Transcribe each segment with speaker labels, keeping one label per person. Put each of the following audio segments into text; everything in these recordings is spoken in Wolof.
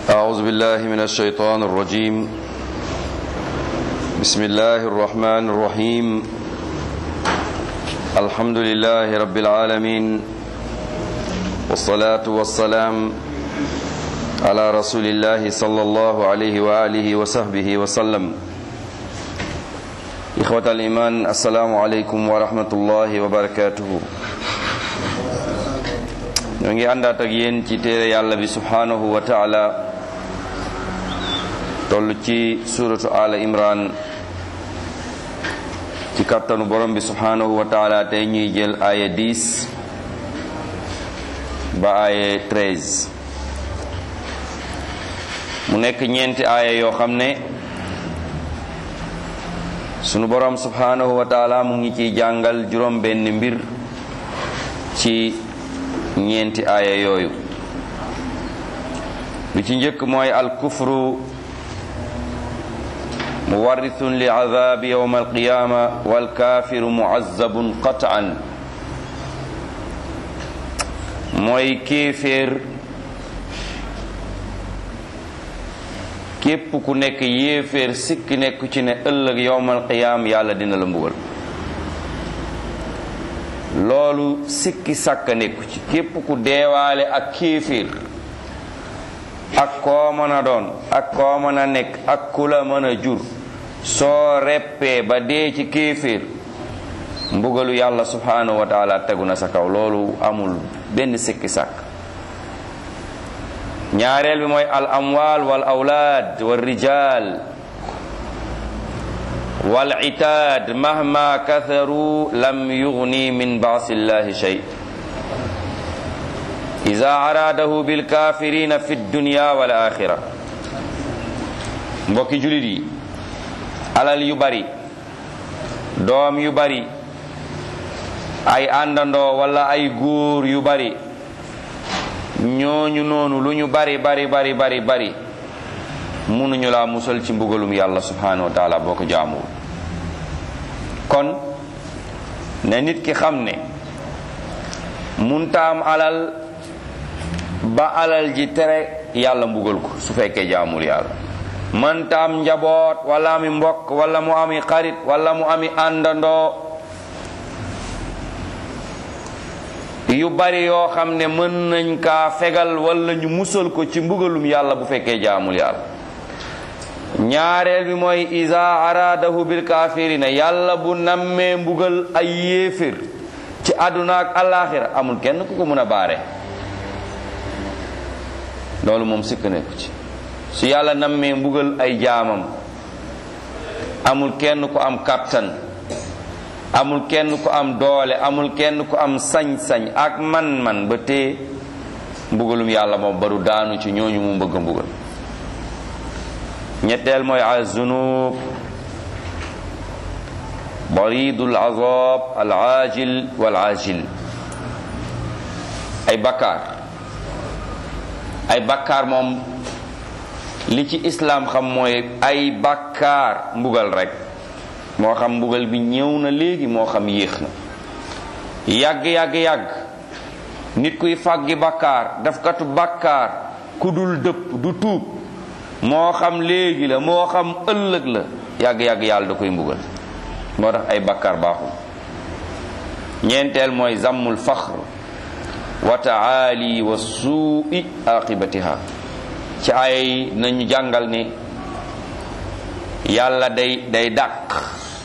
Speaker 1: أعوذ بالله من الشيطان الرجيم بسم الله الرحمن الرحيم الحمد لله رب العالمين والصلاة والسلام على رسول الله صلى الله عليه وآله وصحبه وسلم إخوة الإيمان السلام عليكم ورحمة الله وبركاته ñoo ngi àndaat ak yéen ci téere yàlla bi subhanahu wa taala toll ci suratu ala imran ci kattanu borom bi subhanahu wa taala tey ñuy jël aaya 10 ba aaya 13 mu nekk ñeenti aaya yoo xam ne sunu borom subhanahu wa taala mu ngi ciy jàngal juróom benn mbir ci ñeenti aaya yooyu bi ci njëkk mooy alkufru muwarrithun li azabi yawma alqiyama walkafiru muazzabun qat'an mooy kéeféer képp ku nekk yéeféer sikki nekku ci ne ëllëg yawmal qiyaam yàlla dina la mbugal loolu sikki sàkka nekku ci képp ku deewaale ak kéeféer ak koo mën a doon ak koo mën a nekk ak ku la mën a jur soo reppee ba dee ci kéeféer mbugalu yàlla subhanahu wa taala tegu na sa kaw loolu amul benn sikki sàkk ñaareel bi mooy al amwal wal awlaad wal rijal wal itaad mahma katharu lam yugni min baasillahi shay ida araadahu bilkafirina fi dunya wal axira mbokki julit yi alal yu bari doom yu bari ay àndandoo wala ay góor yu bari ñooñu noonu lu ñu bari bari bari bari bari mënuñu laa musal ci mbugalum yàlla subhanahu wa taala boo ko jaamuwul kon ne nit ki xam ne muntaam alal ba alal ji tere yàlla mbugal ko su fekkee jaamul yàlla mëntaam njaboot wala ami mbokk wala mu ami xarit wala mu ami àndandoo yu bari yoo xam ne mën nañ kaa fegal wala ñu musal ko ci mbugalum yàlla bu fekkee jaamul yàlla ñaareel bi mooy isa araadahu bil kaafirina yàlla bu nammee mbugal ay yéefir ci àdduna ak alaxira amul kenn ku ko mën a baare loolu moom sikk nekku ci su yàlla nammee mbugal ay jaamam amul kenn ku am kàttan amul kenn ku am doole amul kenn ku am sañ-sañ ak man-man ba tee mbugalum yàlla moom baru daanu ci ñooñu mu bëgg a mbugal ñetteel mooy azunub baridul azab al ajil wal ajil ay bakkaar ay bakkaar moom li ci islaam xam mooy ay bakkaar mbugal rek moo xam mbugal bi ñëw na léegi moo xam yéex na yàgg yàgg yàgg nit kuy fàggi bakkaar dafkatu bakkaar ku dul dëpp du tuub moo xam léegi la moo xam ëllëg la yàgg-yàgg yàlla da koy mbugal moo tax ay bakkaar baaxul ñeenteel mooy zammul faxr wa taali wa suui aqibatiha ci ay nañu jàngal ni yàlla day day dàq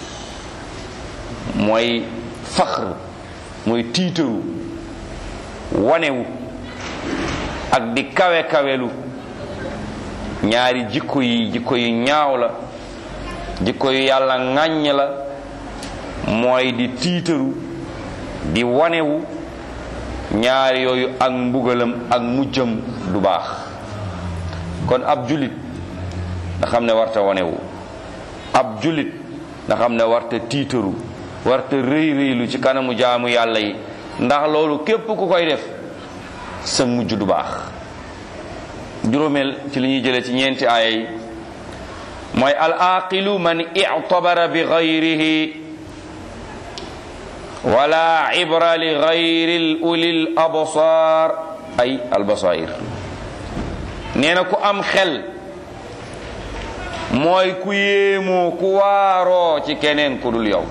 Speaker 1: mooy faxr mooy tiitaru wanewu ak di kawe kawelu ñaari jikko yi jikko yu ñaaw la jikko yu yàlla ŋàññ la mooy di tiitaru di wanewu ñaari yooyu ak mbugalam ak mujjam du baax kon ab julit nga xam ne warta wanewu ab julit nga xam ne warta tiitaru warta rëy rëylu ci kanamu jaamu yàlla yi ndax loolu képp ku koy def sa mujj du baax juróomeel ci li ñuy jëlee ci ñeenti aaya yi mooy al aqilu man i'tabara bi ghayrihi wala ibra li ghayri ulil absar ay al basair nee na ku am xel mooy ku yéemoo ku waaroo ci keneen ku dul yow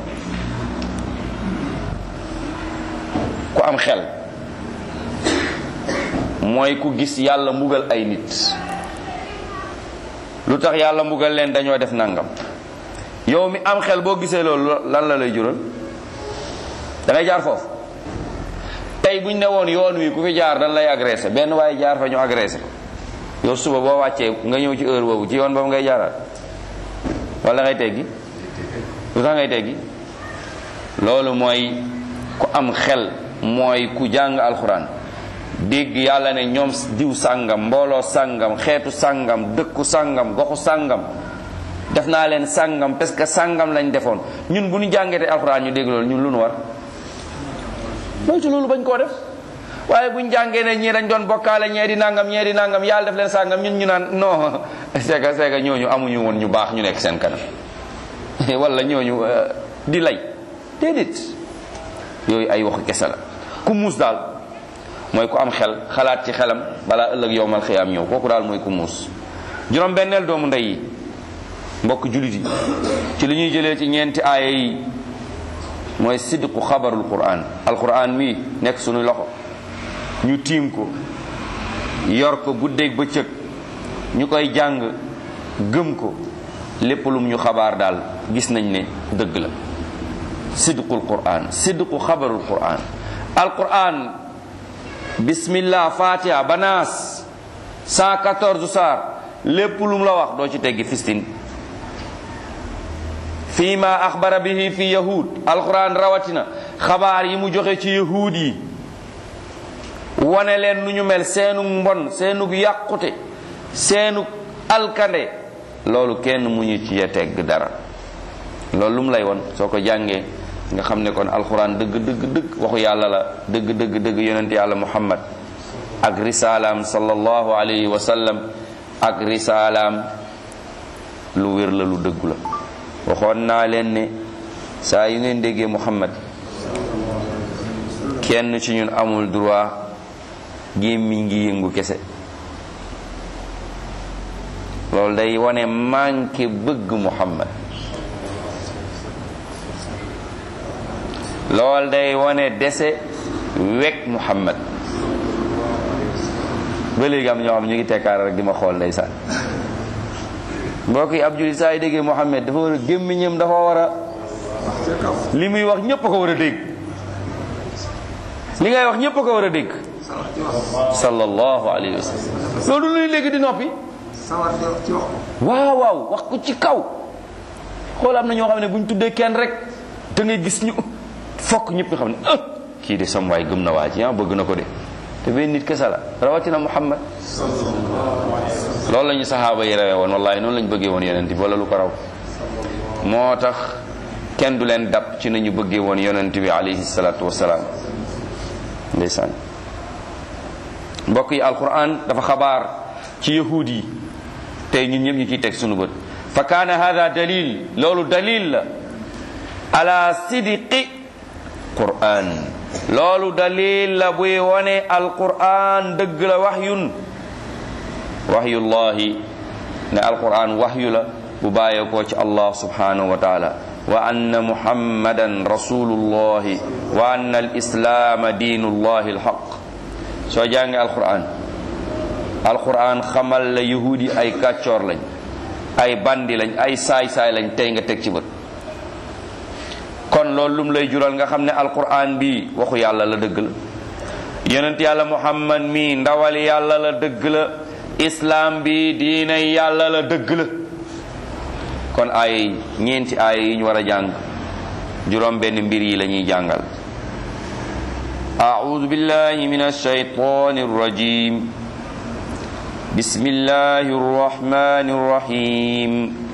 Speaker 1: ku am xel mooy ku gis yàlla mbugal ay nit lu tax yàlla mbugal leen dañoo def nangam yow mi am xel boo gisee loolu lan la lay jural da ngay jaar foofu tey buñ ne woon yoon wi ku fi jaar dañ lay agressé benn waaye jaar fa ñu agressé ko yow suba boo wàccee nga ñëw ci heure boobu ci yoon boobu ngay jaaraat wala ngay teggi lu tax ngay teggi loolu mooy ku am xel mooy ku jàng alxuraan dégg yàlla ne ñoom diw sàngam mbooloo sàngam xeetu sàngam dëkku sàngam goxu sàngam def naa leen sàngam parce que sàngam lañ defoon ñun bu ñu jàngatee alxuraan ñu dégg loolu ñun lu nu war loolu ci loolu bañ koo def waaye buñ jàngee ne ñii dañ doon bokkaale ñee di nangam ñee di nangam yàlla def leen sàngam ñun ñu naan non c'est que c'est que ñooñu amuñu woon ñu baax ñu nekk seen kanam wala ñooñu di lay déedéet yooyu ay waxu kese la ku muus daal mooy ku am xel xalaat ci xelam balaa ëllëg yowmal xiyaam ñëw kooku daal mooy ku muus juróom benneel doomu ndey yi mbokk julit yi ci li ñuy jëlee ci ñeenti aaya yi mooy sidqu xabarul quran alquran mii nekk suñu loxo ñu tiim ko yor ko guddeeg bëccëg ñu koy jàng gëm ko lépp lum ñu xabaar daal gis nañ ne dëgg la sidqul quran sidqu xabarul quran alquran bismillah fatiha banaas 114 saar lépp lum la wax doo ci teggi fistin fii ma axbara bihi fi yahud alquran rawatina xabaar yi mu joxe ci yahud yi wane leen nu ñu mel seenu mbon seenu yàqute seenu alkande loolu kenn mu ñu ci tegg dara loolu lu mu lay won soo ko jàngee nga xam ne kon alquran dëgg dëgg dëgg waxu yàlla la dëgg dëgg dëgg yonent yàlla muhammad ak risalaam sallallahu alayhi wa sallam ak risalaam lu wér la lu dëggu la waxoon naa leen ne saa yu ngeen déggee muhammad kenn ci ñun amul droit gémmiñ ngi yëngu kese loolu day wane manqué bëgg muhammad loolu day wane dese wekk muhammad ba léegi am ñoo xam ñu ngi tekkaar rek di ma xool ndeysaan mbokk yi ab julit saa yi déggee muhammad dafa war a gémmiñam dafa war a li muy wax ñépp a ko war a dégg li ngay wax ñépp a ko war a dégg sallallahu alayhi wa sallam loolu luy léegi di noppi waaw waaw wax ko ci kaw xool am na ñoo xam ne bu ñu tuddee kenn rek da ngay gis ñu fokk ñëpp nga xam ne ah kii de sam waay gëm na waa ji ah bëgg na ko de te benn nit kese la rawatina muhammad loolu la ñu saxaaba yi rawee woon wallahi noonu la ñu bëggee woon yonent bi wala lu ko raw moo tax kenn du leen dab ci nañu bëggee woon yonent bi alayhi salaatu wasalaam ndeysaan mbokk yi alquran dafa xabaar ci yahud yi tey ñun ñëpp ñu ciy teg sunu bët fa kaana hada dalil loolu dalil la ala sidqi quran loolu dalil la buy wone alquran dëgg la waxyun waxyullahi ne alquran waxyu la bu bàyyeekoo ci allah subhanahu wa taala wa anna muhammadan rasulullahi wa anna alislaama diinullahi alxaq soo jàngee alquran alquran xamal la yahudi ay kàccoor lañ ay bandi lañ ay saay-saay lañ tey nga teg ci bët kon loolu lum lay jural nga xam ne alquran bi waxu yàlla la dëgg la yonent yàlla muhammad mi ndawal yàlla la dëgg la islam bi diine yàlla la dëgg la kon ay ñeenti ay yi ñu war a jàng juróom benn mbir yi la ñuy jàngal أعوذ بالله من الشيطان الرجيم بسم الله الرحمن الرحيم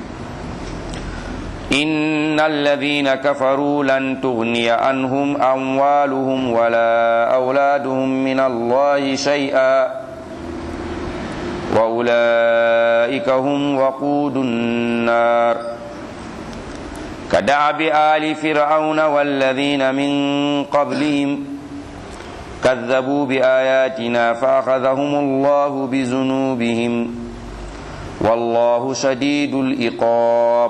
Speaker 1: إن الذين كفروا لن تغني عنهم أموالهم ولا أولادهم من الله شيئا وأولئك هم وقود النار كدعب آل فرعون والذين من قبلهم كذبوا بآياتنا فأخذهم الله بذنوبهم والله شديد العقاب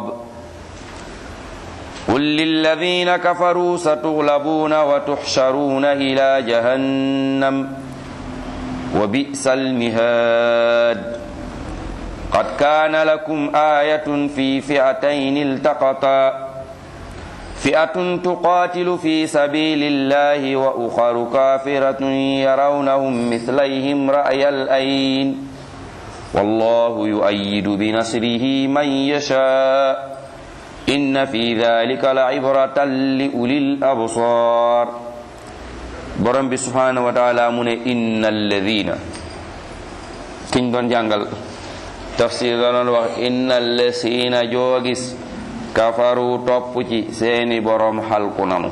Speaker 1: قل للذين كفروا ستغلبون وتحشرون إلى جهنم وبئس المهاد قد كان لكم آية في فئتين التقطا فئة تقاتل في سبيل الله وأخر كافرة يرونهم مثليهم رأي الأين والله يؤيد بنصره من يشاء إن في ذلك لعبرة لأولي الأبصار borom bi subhanahu wa taala mu ne inna alladina kiñ doon jàngal tafsir la doon wax inna allasina joogis kafaru topp ci seeni borom xalku nanu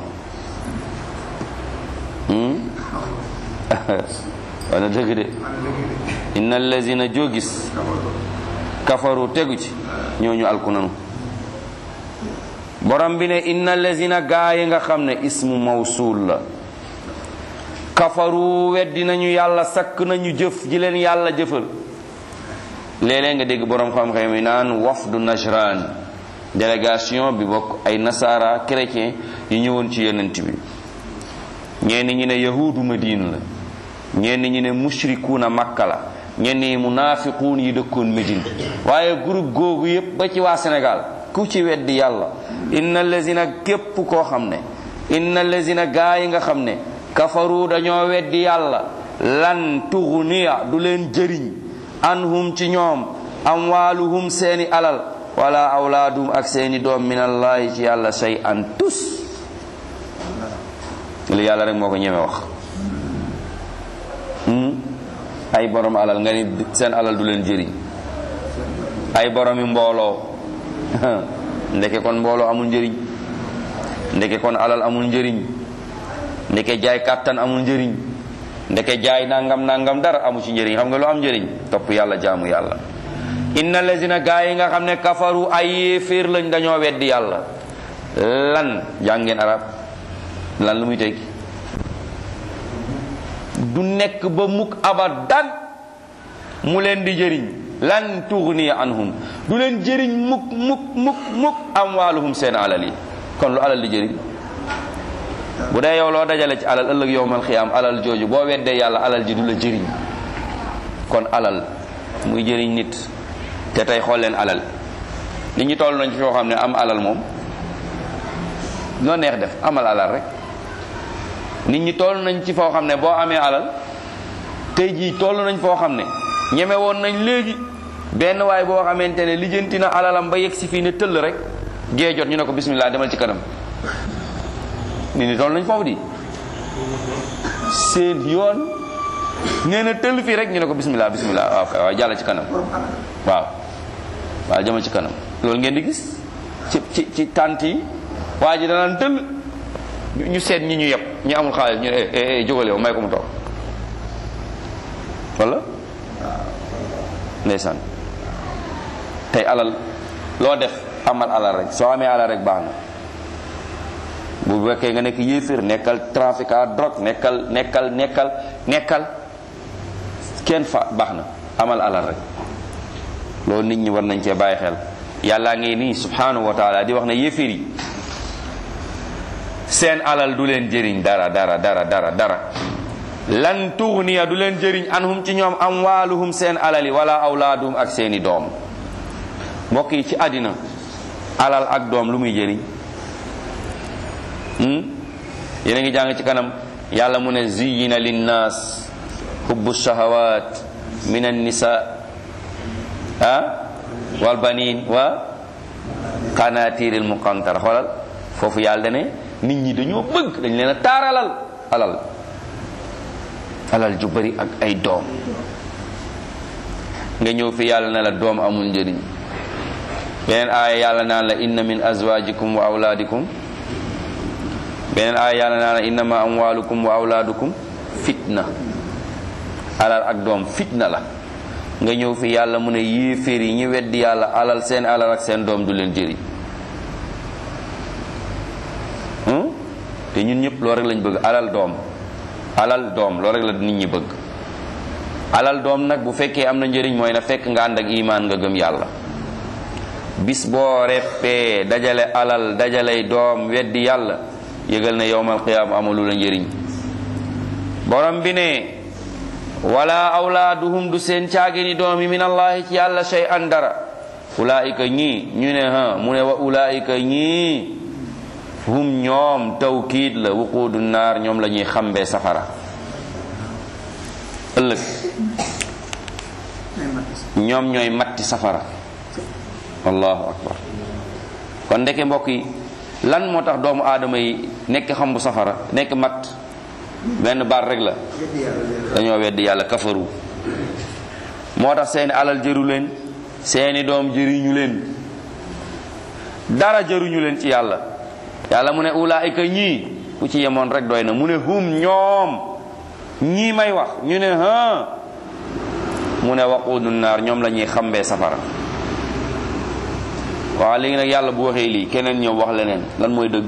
Speaker 1: wana dëgg de inna allazina joogis kafaru tegu ci ñooñu alku nanu borom bi ne inna allazina gaayi nga xam ne ismu mawsul la kafaru weddi nañu yàlla sakk nañu jëf ji leen yàlla jëfal léeg-léeg nga dégg borom xam-xam yi naan wafdu najran délégation bi bokk ay nasara chrétien yi ñëwoon ci yonent bi ñenn ñi ne yahudu madine la ñenn ñi ne mushrikuuna makka la ñenn ñi munaafiquun yi dëkkoon médine waaye groupe googu yépp ba ci waa sénégal ku ci weddi yàlla inna lazina képp koo xam ne inna lazina gaa yi nga xam ne kafaru dañoo weddi yàlla lan tughniya du leen jëriñ anhum ci ñoom amwaaluhum seeni alal wala awlaadum ak seeni doom minallahi ci yàlla shay an tus li yàlla rek moo ko ñeme wax ay borom alal nga ni seen alal du leen jëriñ ay boromi mbooloo ndeke kon mbooloo amul njëriñ ndeke kon alal amul njëriñ ndeke jaay kàttan amul njëriñ ndeke jaay nangam nangam dara amu ci njëriñ xam nga lu am njëriñ topp yàlla jaamu yàlla inna lazina gaa yi nga xam ne kafaru ay yéeféer lañ dañoo weddi yàlla lan jàngeen arab lan lu muy teg du nekk ba mukk abadan mu leen di jëriñ lan tughni anhum du leen jëriñ mukk mukk mukk mukk amwaaluhum seen alal yi kon lu alal di jëriñ bu dee yow loo dajale ci alal ëllëg yowmal xiyaam alal jooju boo weddee yàlla alal ji du la jëriñ kon alal muy jëriñ nit te tey xool leen alal nit ñi toll nañ ci foo xam ne am alal moom loo neex def amal alal rek nit ñi toll nañ ci foo xam ne boo amee alal tey jii toll nañ foo xam ne ñeme woon nañ léegi benn waay boo xamante ne lijjanti na alalam ba yegg si fii ne tëll rek gee jot ñu ne ko bismillah demal ci kanam nit ñi toll nañ foofu di seen yoon nee na tëll fii rek ñu ne ko bismillah bismillah waaw kay waaw jàll ci kanam waaw waaw jëmal ci kanam loolu ngeen di gis ci ci ci tànt yi waa ji danaan tëll ñu seet ñi ñu yeb ñu amul xaalis ñu ne jógal yow may ko mu toog wala ndeysaan tey alal loo def amal alal rek soo amee alal rek baax na bu fekkee nga nekk yéeféer nekkal trafiquant drogue nekkal nekkal nekkal nekkal kenn fa baax na amal alal rek loolu nit ñi war nañ cee bàyyi xel yàllaa ngi nii subhanahu wa taala di wax ne yéeféer yi seen alal du leen jëriñ dara dara dara dara dara lan tughniya du leen jëriñ anhum ci ñoom amwaaluhum seen alali wala awlaadum ak seeni doom mbokk yi ci àddina alal ak doom lu muy jëriñ yéen a ngi jàng ci kanam yàlla mu ne ziyina linnaas hubbu shahawat min annisa ah wal banin wa qanatiril muqantara xoolal foofu yàlla ne nit ñi dañoo bëgg dañ leen a taaralal alal alal ju bari ak ay doom nga ñëw fi yàlla ne la doom amul njëriñ beneen aaya yàlla naan la inna min azwajikum wa awlaadikum beneen aaya yàlla naan la innama amwalukum wa awlaadukum fitna alal ak doom fitna la nga ñëw fi yàlla mu ne yéeféer yi ñi weddi yàlla alal seen alal ak seen doom du leen jëriñ te ñun ñëpp loolu rek lañ bëgg alal doom alal doom loolu rek la nit ñi bëgg alal doom nag bu fekkee am na njëriñ mooy na fekk nga ànd ak imaan nga gëm yàlla bis boo reppee dajale alal dajaley doom weddi yàlla yëgal ne yowmal qiyaama amalu la njëriñ borom bi ne wala awlaaduhum du seen caagini doom yi min allahi ci yàlla shay an dara ulaayika ñii ñu ne ha mu ne wa ulaayika ñii hum ñoom tawkiid la wuquudu naar ñoom la ñuy xambee safara ëllëg ñoom ñooy matti safara allahu akbar kon ndeke mbokk yi lan moo tax doomu aadama yi nekk xambu safara nekk matt benn baat rek la dañoo weddi yàlla kafaru moo tax seeni alal jëru leen seeni doom jëriñu leen dara jëruñu leen ci yàlla yàlla mu ne ulaayika ñii ku ci yemoon rek doy na mu ne hum ñoom ñii may wax ñu ne ha mu ne waquudu naar ñoom la ñuy xambee safara waaw léegi nag yàlla bu waxee lii keneen ñëw wax leneen lan mooy dëgg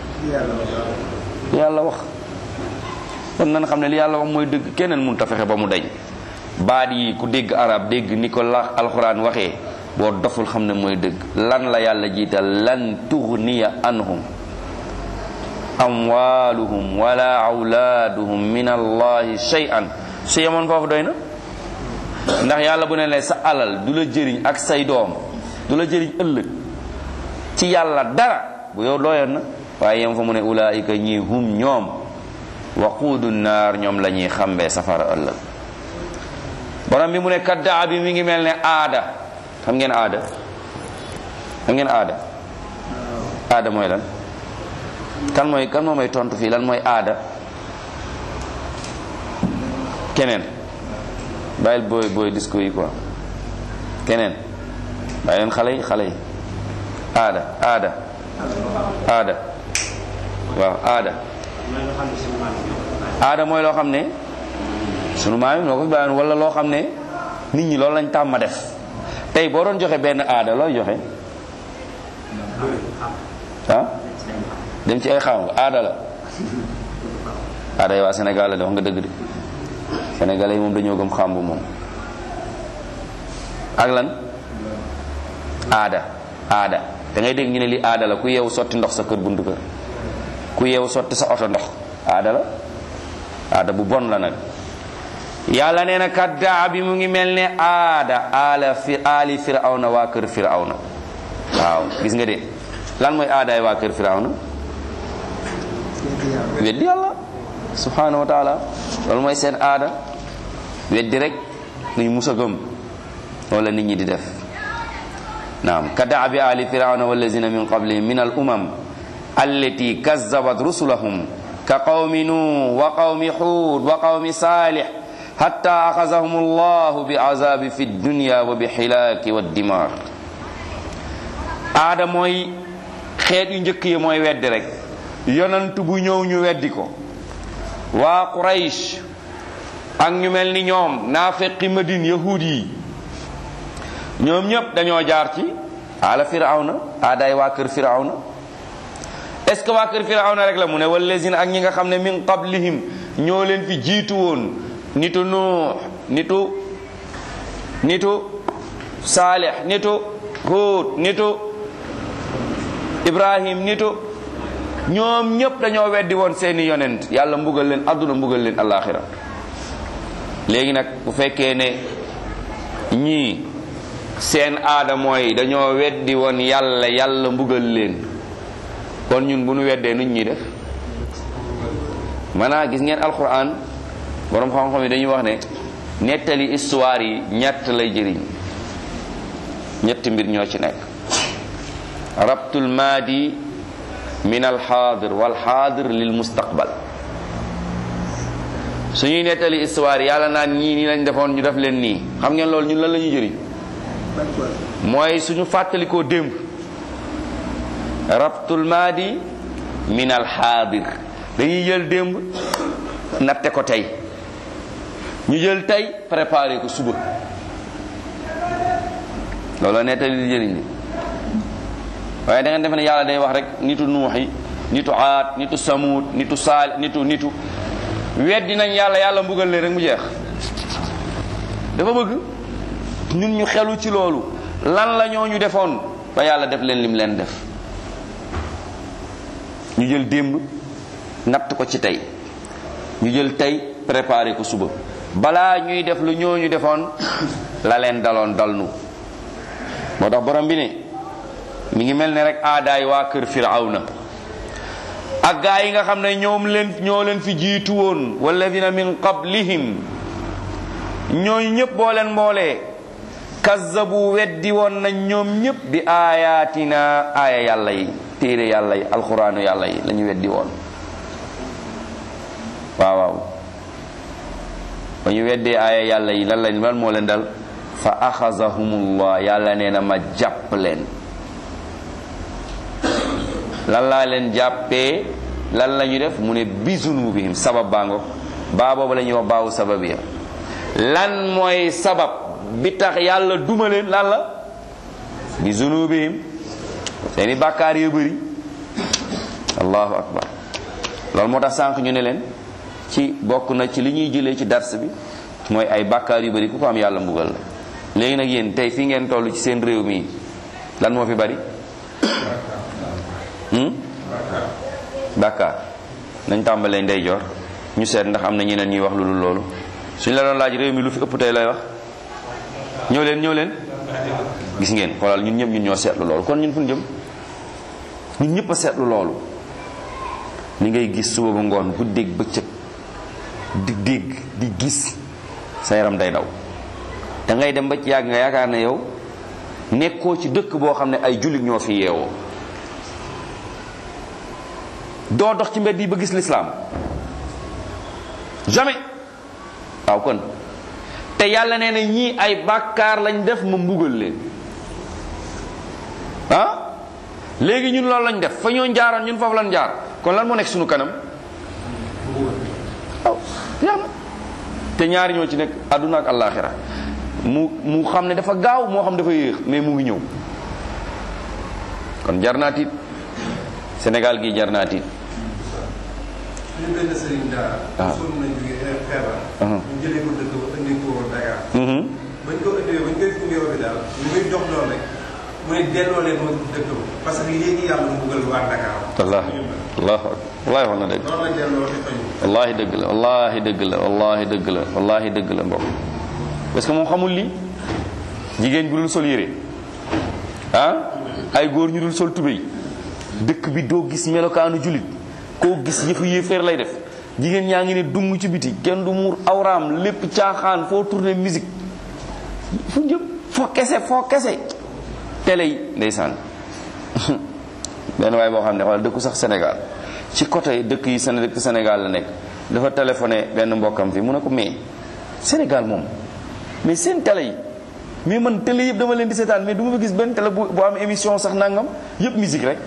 Speaker 1: yàlla wax kon nan xam ne li yàlla wax mooy dëgg keneen mun ta fexe ba mu dañ baat yi ku dégg arab dégg ni ko la alxuraan waxee boo doful xam ne mooy dëgg lan la yàlla jiital lan tughniya anhum amwaluhum wala awlaaduhum min allahi shay'an su yemoon foofu doy na ndax yàlla bu ne la sa alal du la jëriñ ak say doom du la jëriñ ëllëg ci yàlla dara bu yow doyoon na waaye yem fa mu ne ulaayika ñii hum ñoom waquudu naar ñoom la ñuy xambee safara ëllëg borom bi mu ne kaddaa bi mi ngi mel ne aada xam ngeen aada xam ngeen aada aada mooy lan kan mooy kan moo may tontu fii lan mooy aada keneen bàyyil booy booy discours yi quoi keneen bàyyi leen xale yi xale yi aada aada aada waaw aada aada mooy loo xam ne sunu maam yi noo ko fi bàyyoon wala loo xam ne nit ñi loolu lañ tàmm def tey boo doon joxe benn aada looy joxe ah dem ci ay xaw nga aada la aada yi waa Sénégal la de wax nga dëgg de Sénégalais yi moom dañoo gëm xàmbu moom ak lan aada aada da ngay dégg ñu ne li aada la ku yeewu sotti ndox sa kër buntu kër ku yeewu sotti sa oto ndox aada la aada bu bon la nag yàlla nee na kaddaa bi mu ngi mel ne aada ala fi ali firawna waa kër firawna waaw gis nga de lan mooy aadaay waa kër firawna weddi yàlla subhanahu wa taala loolu mooy seen aada weddi rek nuñ musa gëm wala nit ñi di def naam kaddaa bi ali firawna wallazina min qablihim min al umam allati kazzabat rusulahum ka qawmi nuh wa qawmi hud wa qawmi salih hatta axazahum allahu bi azabi fi dunya wa bi xilaaki wa dimaar aada mooy xeet yu njëkk yi mooy weddi rek yonant bu ñëw ñu weddi ko waa quraysh ak ñu mel ni ñoom naafeqi madine yahud yi ñoom ñépp dañoo jaar ci ala firawna aadaay waa kër firawna est ce que waa kër firawna rek la mu ne wallazina ak ñi nga xam ne min qablihim ñoo leen fi jiitu woon nitu nuux nitu nitu saalix nitu huud nitu ibrahim nitu ñoom ñépp dañoo weddi woon seeni yonent yàlla mbugal leen adduna mbugal leen alaxira léegi nag bu fekkee ne ñii seen aada mooy dañoo weddi woon yàlla yàlla mbugal leen kon ñun bu nu weddee nuñ ñuy def maanaa gis ngeen alquran borom xam-xam yi dañuy wax ne nettali histoire yi ñett lay jëriñ ñetti mbir ñoo ci nekk rabtul maadi min alxaadir walxaadir lil mustaqbal suñuy nettali histoire yàlla naan ñii nii lañ defoon ñu def leen nii xam ngeen loolu ñun lan la ñuy jëriñ mooy suñu fàttalikoo démb rabtul maadi min alxaadir dañuy jël démb natte ko tey ñu jël tey préparé ko suba loolu nettali di jëriñ li waaye da ngeen defe ne yàlla day wax rek nitu nuux yi nitu aat nitu samuud nitu saal nitu nitu weddi nañ yàlla yàlla mbugal leen rek mu jeex dafa bëgg ñun ñu xelu ci loolu lan la ñoo ñu defoon ba yàlla def leen lim leen def ñu jël démb natt ko ci tey ñu jël tey préparé ko suba balaa ñuy def lu ñoo ñu defoon la leen daloon dal nu moo tax borom bi ne mi ngi mel ne rek aadaay waa kër firawna ak gaa yi nga xam ne ñoom leen ñoo leen fi jiitu woon walladina min qablihim ñooñu ñëpp boo leen mboolee kazzabu weddi woon nañ ñoom ñëpp bi aayaatina aaya yàlla yi téere yàlla yi alxuraanu yàlla yi la ñu weddi woon waaw waaw ba ñu weddee aaya yàlla yi lan lañ lan moo leen dal fa axazahumullah yàlla nee na ma jàpp leen lan laa leen jàppee lan la ñu def mu ne bi zunubihim sabab baa ngoog baa boobu la ñuy wax baawu sabab ya lan mooy sabab bi tax yàlla duma leen lan la bi zunubihim seeni bàkkaar yu bëri allahu akbar loolu moo tax sànq ñu ne leen ci bokk na ci li ñuy jëlee ci dars bi mooy ay bàkkaar yu bëri ku ko am yàlla mbugal la léegi nag yéen tey fi ngeen toll ci seen réew mi lan moo fi bari bàkkaar nañ tàmbalee ndeyjoor ñu seet ndax am na ñeneen ñuy wax lu dul loolu suñ la doon laaj réew mi lu fi ëpp tey lay wax ñëw leen ñëw leen gis ngeen xoolal ñun ñëpp ñun ñoo seetlu loolu kon ñun fu ñu jëm ñun ñëpp a seetlu loolu li ngay gis suba ba ngoon guddeeg bëccëg di dégg di gis sa yaram day daw da ngay dem ba ci yàgg nga yaakaar ne yow nekkoo ci dëkk boo xam ne ay jullit ñoo fi yeewoo doo dox ci mbedd yi ba gis lislaam jamais waaw kon te yàlla nee na ñii ay bàkkaar lañ def ma mbugal leen ah léegi ñun loolu lañ def fa ñoo jaaroon ñun foofu lañ jaar kon lan moo nekk suñu kanam waaw yàlla te ñaari ñoo ci nekk àdduna ak àllaaxira mu mu xam ne dafa gaaw moo xam dafa yéex mais mu ngi ñëw kon jar naa tiit Sénégal gi jar naa tiit
Speaker 2: ñu benn sëriñ daara.
Speaker 1: waaw
Speaker 2: sonn nañ jóge feebar. ñu jëlee ko dëkk ba indi ko Dakar.
Speaker 1: Mhm.
Speaker 2: bañ ko indee bañ koy gunge woon daal ñu koy jox lool rek mu ne delloo leen ma dëkk ba parce que léegi yàlla mu buggal waa Dakar.
Speaker 1: wallaahi wallaahi wallaahi wax na dëgg
Speaker 2: loolu la delloo te fañu.
Speaker 1: wallaahi dëgg la wallaahi dëgg la wallaahi dëgg la wallaahi dëgg la mbokk parce que moom xamul lii jigéen bi dul sol yére ah ay góor ñu dul sol tubéy dëkk bi doo gis melokaanu julit koo gis yëfu yéeféer lay def jigéen ñaa ngi ne dung ci biti kenn du muur awraam lépp caaxaan foo tourné musique fu jëm foo kese foo kese télé yi ndeysaan benn waaye boo xam ne wala dëkku sax Sénégal ci côté dëkk yi Séné dëkk Sénégal la nekk dafa téléphoné benn mbokkam fi mu ne ko mais Sénégal moom mais seen télé yi mais man télé yëpp dama leen di seetaan mais du ma fa gis benn télé bu bu am émission sax nangam yëpp musique rek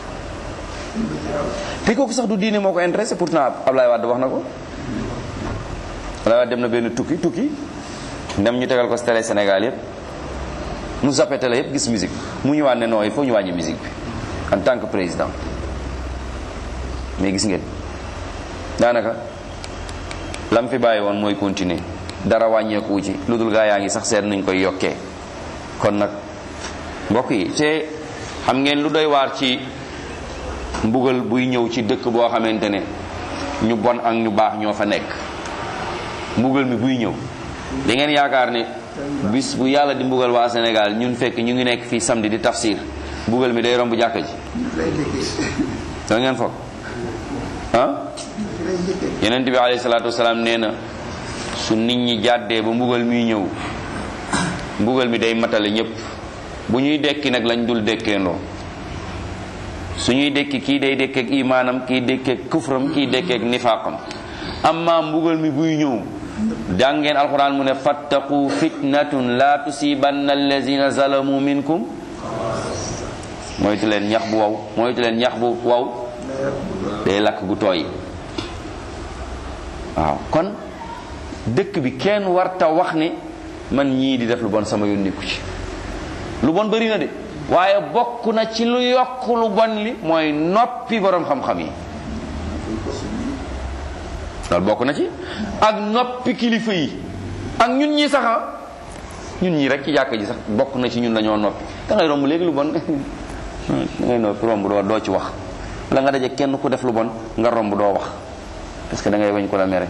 Speaker 1: te kooku sax du diine moo ko intéressé pourtant Ablaye Wade wax na ko Ablaye Wade dem na benn tukki tukki dem ñu tegal ko si télé Sénégal yëpp mu zappé télé yëpp gis musique mu ñëwaat ne non il faut ñu wàññi musique bi en tant que président mais gis ngeen daanaka lam fi bàyyi woon mooy continuer dara wàññeeku wu ci lu dul gaa yaa ngi sax seet nuñ koy yokkee kon nag mbokk yi te xam ngeen lu doy waar ci mbugal buy ñëw ci dëkk boo xamante ne ñu bon ak ñu baax ñoo fa nekk mbugal mi buy ñëw da ngeen yaakaar ne bis bu yàlla di mbugal waa Sénégal ñun fekk ñu ngi nekk fii samedi di tafsir mbugal mi day romb jàkka ji da ngeen foog ah yenent bi alayhi salaatu wasalaam nee na su nit ñi jàddee ba mbugal miy ñëw mbugal mi day matale ñépp bu ñuy dekki nag lañ dul dekkeendoo su ñuy dekki kii day dekkeek imaanam kii dekkeek kufram kii dekkeek nifaaqam amma mbugal mi buy ñëw jàngeen alquran mu ne fattaqu fitnatun la tusibanna allazina zalamu minkum moytu leen ñax bu waw moytu leen ñax bu waw day lakk gu tooy waaw kon dëkk bi kenn warta wax ne man ñii di def lu bon sama yoon nekku ci lu bon bëri na de waaye bokk na ci lu yokk lu bon li mooy noppi borom xam-xam yi loolu bokk na ci ak noppi kilifa yi ak ñun ñi sax ah ñun ñi rek ci jàkk ji sax bokk na ci ñun dañoo noppi da ngay romb léegi lu bon da ngay noppi romb doo doo ci wax la nga daje kenn ku def lu bon nga romb doo wax parce que da ngay bañ ko la mere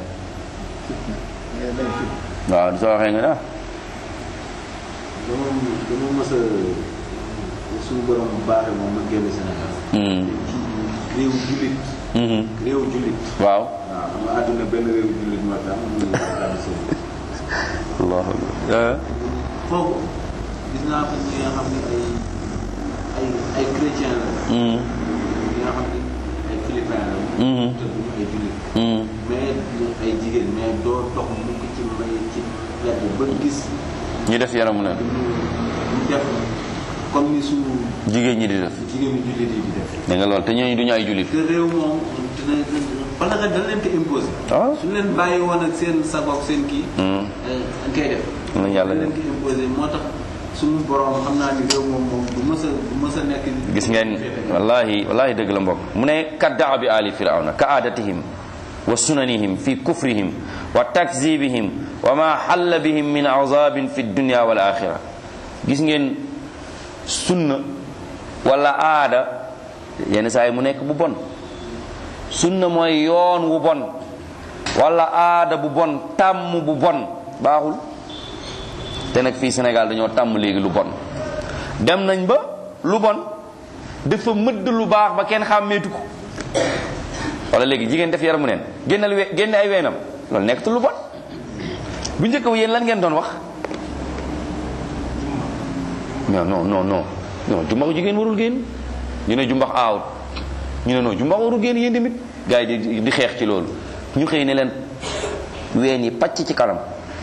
Speaker 1: waaw soo waxee nga ne ah
Speaker 3: dama dama mës a suñu borom bu baaxee moom ma génn Sénégal. réew jullit. réew jullit.
Speaker 1: waaw
Speaker 3: waaw xam nga àdduna benn réew jullit moo tax muy Arabie Saoudite.
Speaker 1: allahu akbar
Speaker 3: foofu gis naa fa ñi nga xam ne ay ay ay chrétien la. ñi nga xam ne ay philippin la. te duñu ay jullit. mais ay jigéen mais doo dox mukk ci may ci mbedd ba gis
Speaker 1: ñu def yaramu neen
Speaker 3: ñu def comme ni suñu
Speaker 1: jigéen ñi di def
Speaker 3: jigéen ñi jullit yi di def.
Speaker 1: da nga lool te ñooñu duñu ay jullit
Speaker 3: te réew moom dina parce que dañ leen ko imposé.
Speaker 1: Ah.
Speaker 3: suñu leen bàyyi woon ak seen sagoog seen kii. dañ koy def.
Speaker 1: Nañ yàlla
Speaker 3: dañ leen ko imposé moo tax suñu borom xam naa ni réew moom moom du mës a du mës a nekk.
Speaker 1: gis ngeen wallahi wallahi dëgg la mbokk mu ne kaddaa bi ali firawna ka aadatihim wa sunanihim fi kufrihim wa takzibihim wa ma xalla bihim min azabin fi dunya wal axira gis ngeen sunna wala aada yenn saa yi mu nekk bu bon sunna mooy yoon wu bon wala aada bu bon tàmm bu bon baaxul te nag fii Sénégal dañoo tàmm léegi lu bon dem nañ ba lu bon dafa mëdd lu baax ba kenn xàmmeetu ko wala léegi jigéen def yaramu neen génnal we génne ay weenam loolu nekkatul lu bon bu njëkk ba yéen lan ngeen doon wax non non non non non jumbax jigéen warul génn ñu ne jumbax aawut ñu ne non jumbax warul génn yéen tamit gars yi di di xeex ci loolu ñu xëy ne leen ween yi pàcc ci kanam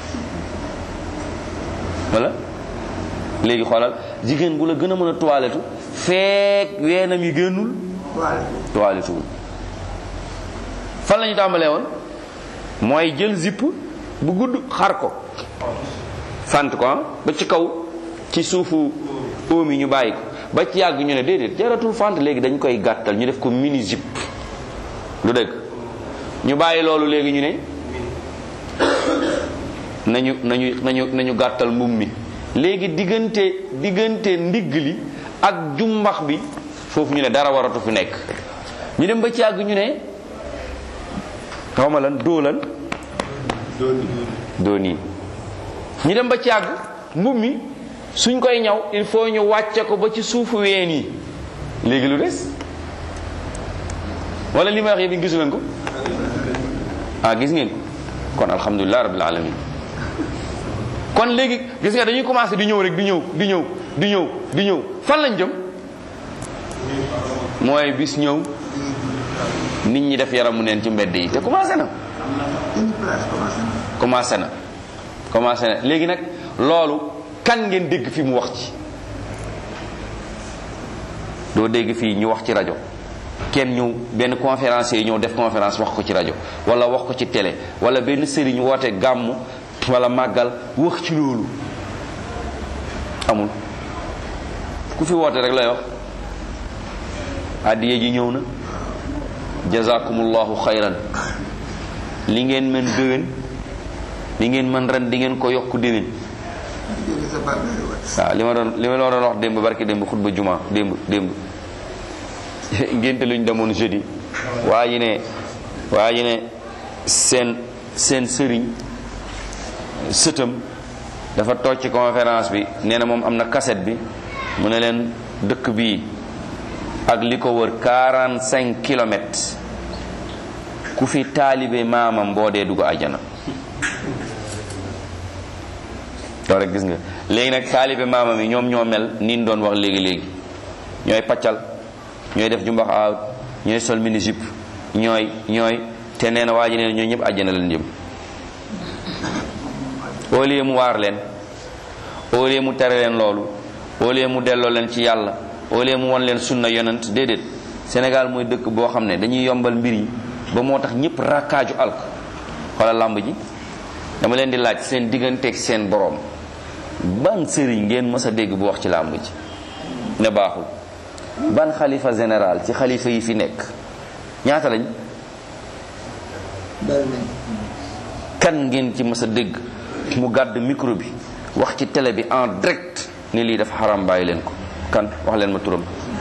Speaker 1: wala léegi xoolal jigéen bu la gën a mën a toilettu feek weenam yi génnul toilettuwul fan la ñu tàmbalee woon mooy jël zipp bu gudd xar ko sant ko ah ba ci kaw ci suufu oom yi ñu bàyyi ko ba ci yàgg ñu ne déedéet jaratul fant léegi dañ koy gàttal ñu def ko mini zip lu dëgg ñu bàyyi loolu léegi ñu ne nañu nañu nañu nañu gàttal mbubb mi léegi diggante diggante ndigg li ak jumbax bi foofu ñu ne dara waratu fi nekk ñu dem ba ci yàgg ñu ne xaw ma lan doo lan doo nii ñu dem ba ci yàgg mbubb mi suñ koy ñaw il faut ñu wàcce ko ba ci suufu ween yi léegi lu des wala li may wax yëpp gisu leen ko ah gis ngeen ko kon alhamdulilah rabbil alamin kon léegi gis nga dañuy commencé di ñëw rek di ñëw di ñëw di ñëw di ñëw fan lañ jëm mooy bis ñëw nit ñi def yaramu neen ci mbedd yi te commencé na commencé na commencé na léegi nag loolu kan ngeen dégg fi mu wax ci doo dégg fii ñu wax ci rajo kenn ñëw benn conférencier ñëw def conférence wax ko ci rajo wala wax ko ci télé wala benn sëriñ woote gàmmu wala màggal wax ci loolu amul ku fi woote rek lay wax addiye ji ñëw na jazakumullahu xayran li ngeen mën déwén li ngeen mën ren di ngeen ko yokk déwén waaw li ma doon li ma doon wax démb barki démb xutba juma démb démb ngénte luñ demoon jeudi waa ji ne waa ji ne seen seen sëriñ sëtam dafa toog ci conférence bi nee na moom am na cassette bi mu ne leen dëkk bii ak li ko wër 45 kilomètres ku fi taalibe maamam boo dee dugg àjjana loolu rek gis nga léegi nag taalibe maamam yi ñoom ñoo mel ni ñu doon wax léegi léegi ñooy paccal ñooy def jumbax aawut ñooy sol mini jupe ñooy ñooy te nee na waa ji nee na ñooy ñëpp àjjana leen jëm au lieu mu waar leen au lieu mu tere leen loolu au lieu mu delloo leen ci yàlla au lieu mu won leen sunna yonent déedéet Sénégal mooy dëkk boo xam ne dañuy yombal mbir yi ba moo tax ñëpp rakkaaju alk xoolal làmb ji dama leen di laaj seen digganteeg seen borom ban sëriñ ngeen mës a dégg bu wax ci làmb ji ne baaxul ban xalifa général ci xalifa yi fi nekk ñaata lañ
Speaker 4: bari nañ
Speaker 1: kan ngeen ci mës a dégg mu gàdd micro bi wax ci télé bi en direct ni lii dafa xaram bàyyi leen ko kan wax leen ma turam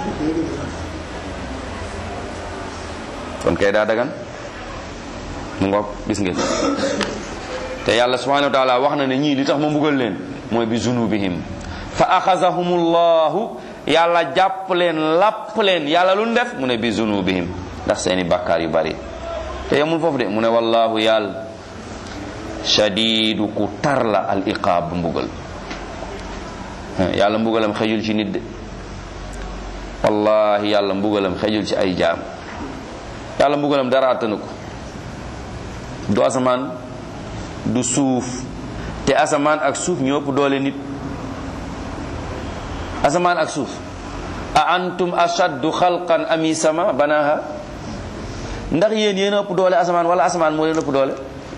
Speaker 1: kon kay daa dagan mu ngoog gis ngeen te yàlla subhanahu wa taala wax na ne ñii li tax ma mbugal leen mooy bi zunubihim fa axazahumullahu yàlla jàpp leen làpp leen yàlla lu ñu def mu ne bi zunubihim ndax seeni bàkkaar yu bari te yemul foofu de mu ne wallahu yàlla shadidu ku tar la al iqaab mbugal yàlla mbugalam xejul ci nit de wallahi yàlla mbugalam xejul ci ay jaam yàlla mbugalam dara attanu ko du asamaan du suuf te asamaan ak suuf ñoo ëpp doole nit asamaan ak suuf a antum ashaddu xalqan ami sama banaha ndax yéen yéen a ëpp doole asamaan wala asamaan moo leen ëpp doole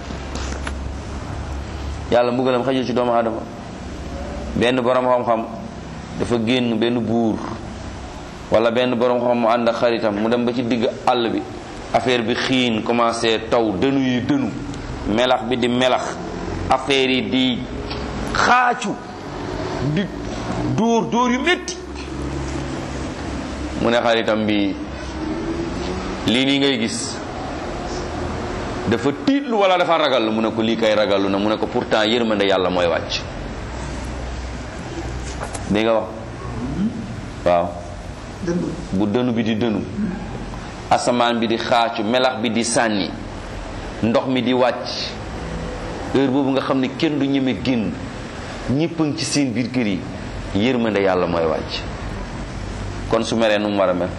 Speaker 1: yàlla mbugalam xajul ci doomu aadama benn borom xam-xam dafa génn benn buur wala benn borom xam mu ànd ak xaritam mu dem ba ci digg àll bi affaire bi xiin commencé taw dënu yi dënu melax bi di melax affaire yi di xaacu di dóor dóor yu métti mu ne xaritam bi lii nii ngay gis dafa tiitlu wala dafa ragal mu ne ko lii kay ragalu na mu ne ko pourtant yërmande yàlla mooy wàcc di nga wax waaw
Speaker 4: dënd
Speaker 1: bu dënu bi di dënu asamaan bi di xaacu melax bi di sànni ndox mi di wàcc heure boobu nga xam ne kenn du ñeme génn ñëpp a ngi ci seen biir kër yi yërmande yàlla mooy wàcc kon su meree nu mu war a mel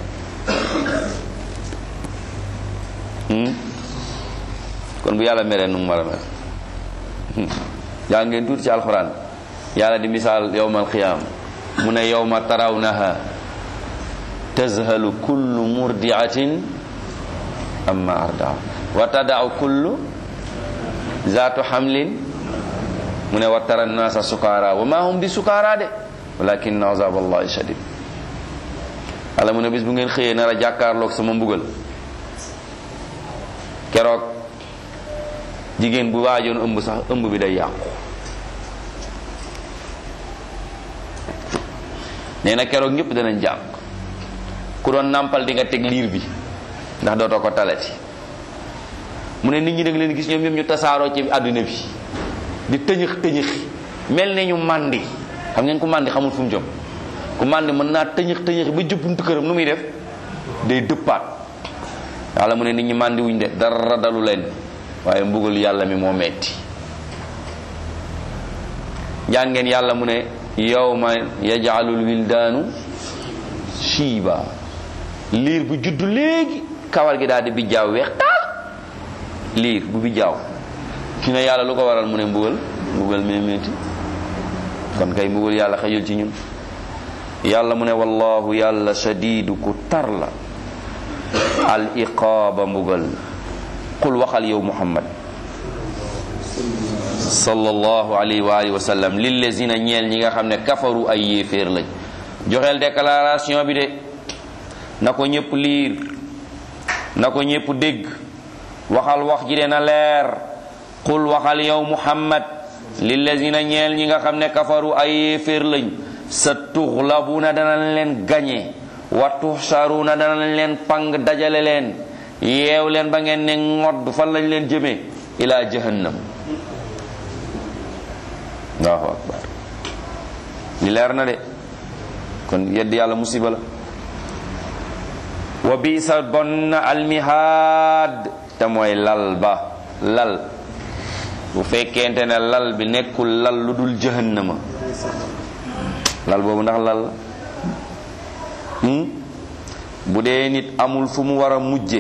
Speaker 1: hmm? kon bu yàlla meree nu mu war a mel hmm. yaa ngeen tuuti ci alxuraan yàlla di misaal yowmal qiyaam mu ne yowma tarawnaha tazhalu kullu murdiatin amma ardaa wa tadau kullu zaatu xamlin mu ne wa tara nnaasa sukaara wa ma hum bi sukaara de walakin azab allahi shadid ala mu ne bis bu ngeen xëyee nar a jàkkaarloog sama mbugal keroog jigéen bu waajoon ëmb sax ëmb bi day yàqu nee na keroog ñëpp danañ jàq ku doon nàmpal di nga teg liir bi ndax dootoo ko talati mu ne nit ñi da nga leen gis ñoom ñoom ñu tasaaroo ci àdduna bi di tëñëx tëñëxi mel ne ñu màndi xam ngeen ku màndi xamul fu mu jëm ku màndi mën naa tëñëx tëñëxi ba jëppuntu këram nu muy def day dëppaat yàlla mu ne nit ñi màndi wuñ de dara dalu leen waaye mbugal yàlla mi moo metti jaan ngeen yàlla mu ne yawma yaj'alul wildaanu shiiba liir bu juddu léegi kawar gi daal di bijjaaw weex taal liir bu bijjaaw ki ne yàlla lu ko waral mu ne mbugal mbugal mee metti kon kay mbugal yàlla xejul ci ñun yàlla mu ne wallahu yàlla shadidu ku tar la al iqaaba mbugal qul waxal yow muhammad sallallahu alayhi wa alihi wa sallam lillazina ñeel ñi nga xam ne kafaru ay yéeféer lañ joxeel déclaration bi de na ko ñëpp liir na ko ñëpp dégg waxal wax ji de na leer qul waxal yow muhammad lillazina ñeel ñi nga xam ne kafaru ay yéeféer lañ sa tuxlabuna danañ leen gañe wa tuxsaruna danañ leen pang dajale leen yeew leen ba ngeen ne ngodd fan lañ leen jëmee ila jahannam allahu akbar li leer na de kon yedd yàlla musiba la wa bisa bon na almihaad te mooy lal ba lal bu fekkente ne lal bi nekkul lal lu dul jahannama lal boobu ndax lal la hmm? bu dee nit amul fu mu war a mujje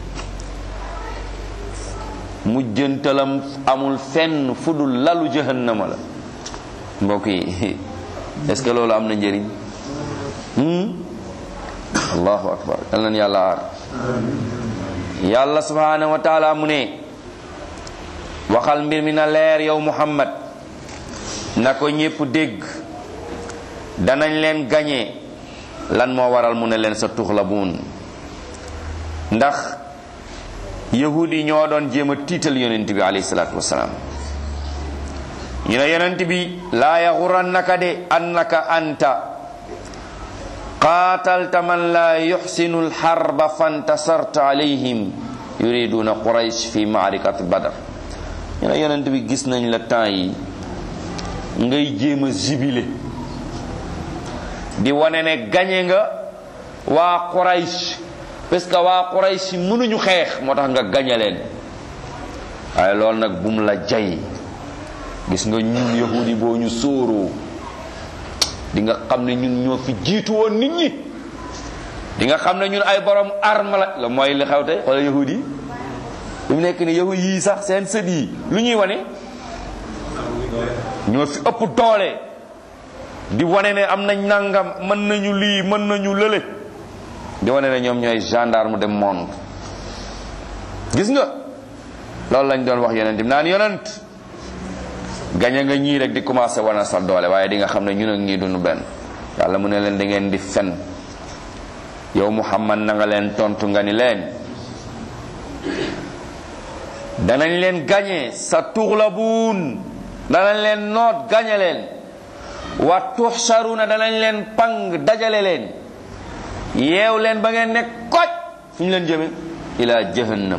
Speaker 1: mujjantalam amul fenn fu dul lalu jahannama la mbokk yi est ce que loolu am na njëriñ hmm? allahu akbar yal nañ yàlla aar yàlla subhanahu wa taala mu ne waxal mbir mi na leer yow muhammad na ko ñépp dégg danañ leen gañe lan moo waral mu ne leen sa tuxlabuun ndax yahud yi ñoo doon jéem a tiital yonent bi alayhi salaatu wasalaam ñu ne yonent bi laa yaxurannaka de annaka anta qaatalta man laa yuxsinu alxarba fantasarta alayhim yuriduna quraysh fi maarikat badar ñu ne yonent bi gis nañ la temps yi ngay jéem a jibile di wane ne gañe nga waa quraysh parce que waa quraysh mënuñu xeex moo tax nga gañe leen waaye loolu nag bum la jay gis nga ñun yahudi boo ñu sóoroo di nga xam ne ñun ñoo fi jiitu woon nit ñi di nga xam ne ñun ay borom arme la la mooy li xew tey wala yahudi yi lu mu nekk ni yahudi yii sax seen sët yi lu ñuy wane ñoo fi ëpp doole di wane ne am nañ nangam mën nañu lii mën nañu lële di wane ne ñoom ñooy gendarme de monde gis nga loolu lañ doon wax yonent bi naan yonent gañe nga ñii rek di commencé wane sa doole waaye di nga xam ne ñun ak ñii duñu benn yàlla mu ne leen da ngeen di fen yow muhammad na nga leen tontu nga ni leen danañ leen gañe sa tuxlabuun danañ leen noot gañe leen wa tuxsaruna danañ leen pang dajale leen yeew leen ba ngeen nekk koj fu ñu leen jëme ila jahannam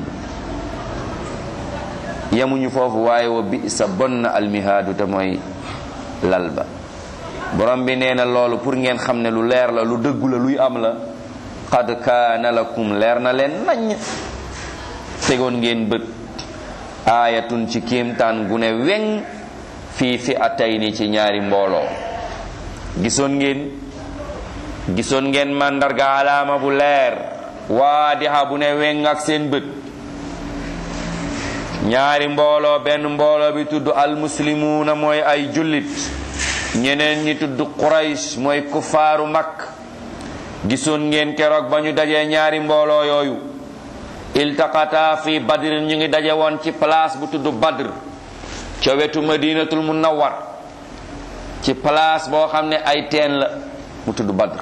Speaker 1: yemuñu foofu waaye wa bi sa bon na almihaadu te mooy lal ba borom bi nee na loolu pour ngeen xam ne lu leer la lu dëggu la luy am la qad kaana lakum leer na leen nañ tegoon ngeen bët aayatun ci kéemtaan gu ne weŋ fii fi atayni ci ñaari mbooloo gisoon ngeen gisoon ngeen màndarga alaama bu leer waadiha bu ne weŋ ak seen bët ñaari mbooloo benn mbooloo bi tudd almuslimuuna mooy ay jullit ñeneen ñi tudd quraysh mooy kufaaru makk gisoon ngeen keroog ba ñu dajee ñaari mbooloo yooyu iltaqata fi badr ñu ngi daje woon ci place bu tudd badr ca wetu madinatul munawwar ci place boo xam ne ay teen la mu tudd badr